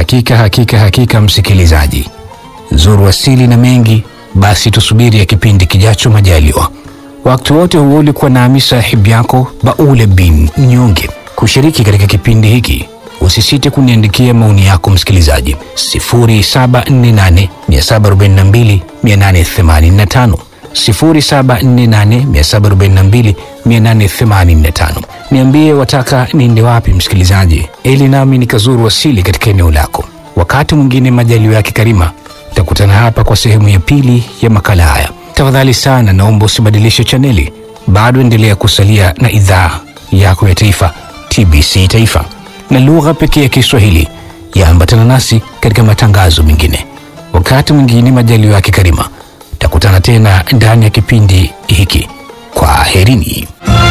Hakika hakika hakika, msikilizaji, zuru asili na mengi, basi tusubiri ya kipindi kijacho majaliwa. Wakati wote huo ulikuwa nami sahibu yako Baule bin Mnyonge. Kushiriki katika kipindi hiki, usisite kuniandikia maoni yako msikilizaji, 0748 742 885 0748 742 Niambie wataka niende wapi msikilizaji, ili nami nikazuru asili katika eneo lako. Wakati mwingine majaliwa yake Karima, tutakutana hapa kwa sehemu ya pili ya makala haya. Tafadhali sana, naomba usibadilishe chaneli, bado endelea kusalia na idhaa yako ya taifa TBC Taifa na lugha pekee ya Kiswahili. Yaambatana nasi katika matangazo mengine. Wakati mwingine majaliwa yake Karima, takutana tena ndani ya kipindi hiki. Kwa herini.